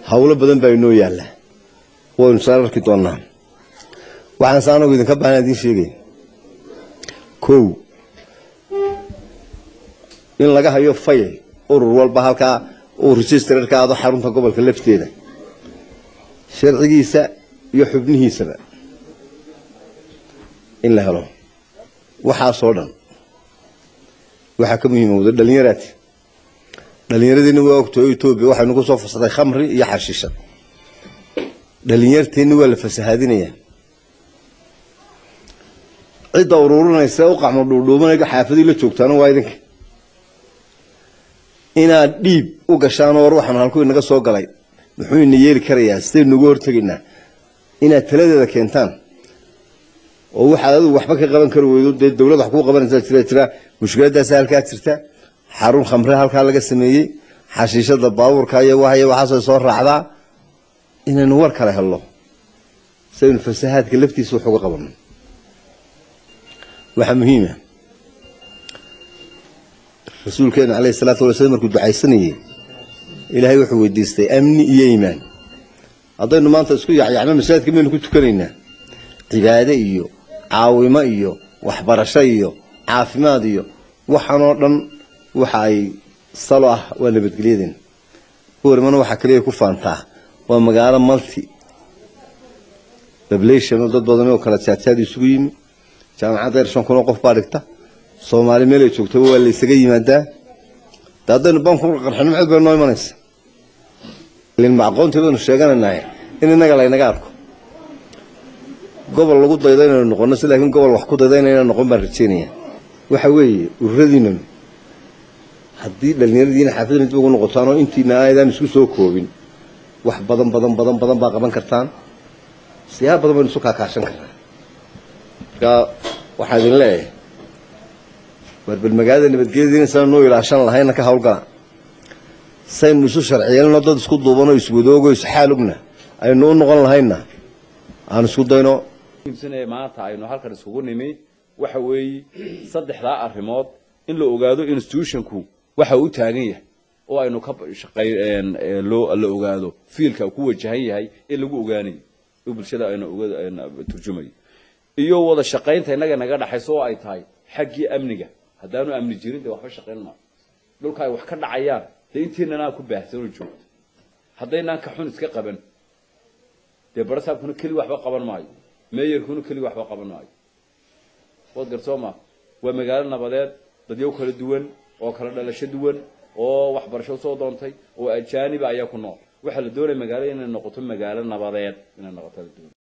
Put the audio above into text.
howlo badan baa inoo yaalla waynu saan arki doonnaa waxaan se anagu idinka baahan idiin sheegay kow in laga hayo fayl urur walba halkaa uu registrarka aado xarunta gobolka lafteeda sharcigiisa iyo xubnihiisaba in la helo waxaasoo dhan waxaa ka muhiima wada dhalinyaraati dhallinyaradiina waa ogtahay oo etoobiya waxaynu ku soo fasaday khamri iyo xashiishad dhallinyarteenni waa la fasahaadinayaa cidda ururinaysa u qacmo dhuudhuubanayga xaafadii la joogtaana waa idinka inaad dhiib u gashaanoo war waxaan halkuu inaga soo galay muxuu ina yeeli karayaa sidaynu uga hortegaynaa inaad taladeeda keentaan oo waxaad adigu waxba ka qaban kari weydo dee dawlad wax kuu qabanaysaa jira jira mushkiladaasa halkaa jirta xarun khamre halkaa laga sameeyey xashiishada baabuurka iyo waxay waxaasoo soo raacdaa inaynu war kale helno sidaynu fasahaadka laftiisa wax uga qabanno waxaa muhiima rasuulkeena caleyhi salaatu wala slam markuu ducaysanayey ilaahay wuxuu weydiistay amni iyo iimaan haddaynu maanta isku yacyacno masaajidka maynu ku tukanaynaa cibaade iyo caawimo iyo waxbarasho iyo caafimaad iyo waxaanoo dhan waxa ay salo ah waa nabadgelyadeen warmana waxaa kaliya ku faantaa waa magaalo multi population oo dad badan oo kala jaadjaad isugu yimi jaamacadda yar shan kun oo qof baa dhigta soomaali meel ay joogtaba waa la isaga yimaadaa de haddaynu banku qarxino maxayd bay noo imanaysa ilma aqoontii baynu sheeganaynahay in innaga laynaga arko gobol lagu daydo inaynu noqono si laakiin gobol wax ku dayda inayna noqon baan rajeynaya waxa weeye ururadiinanu haddii dhallinyaradiina xaafidna dib ugu noqotaan oo intiina aydaan isku soo koobin wax badan badan badan badan baa qaban kartaan siyaaba badan baynu isu kaakaashan karnaa markaa waxaa idin leeyahay warbal magaalada nabadgelyadiina sana noo ilaashan lahayna ka hawlgala saynu isu sharciyeelno dad isku duubanoo iswadoogo isxaal ogna aynu u noqon lahayna aan isku dayno maanta aynu halkan isugu nimi waxa weeye saddexdaa arrimood in la ogaado institutionku waxa uu taagan yahay oo aynu ka shaqay loo la ogaado fiilka ku wajahan yahay in lagu ogaanayo oo bulshada aynu uga turjumayo iyo wada shaqaynta innaga naga dhaxayso oo ay tahay xaggii amniga haddaanu amni jirin dee waxba shaqayn maayo dhulka ay wax ka dhacayaan dee intiinanaa ku baahsan oo joogto haddaynaan ka xun iska qaban dee barasaabkuna keli waxba qaban maayo meeyarkuna keli waxba qaban maayo waad garsooma waa magaalo nabadeed dadyo kala duwan oo kala dhalasho duwan oo waxbarasho soo doontay oo ajaaniba ayaa ku nool waxaa la doonaya magaalo inay noqoto magaalo nabadeed inay noqoto la doonay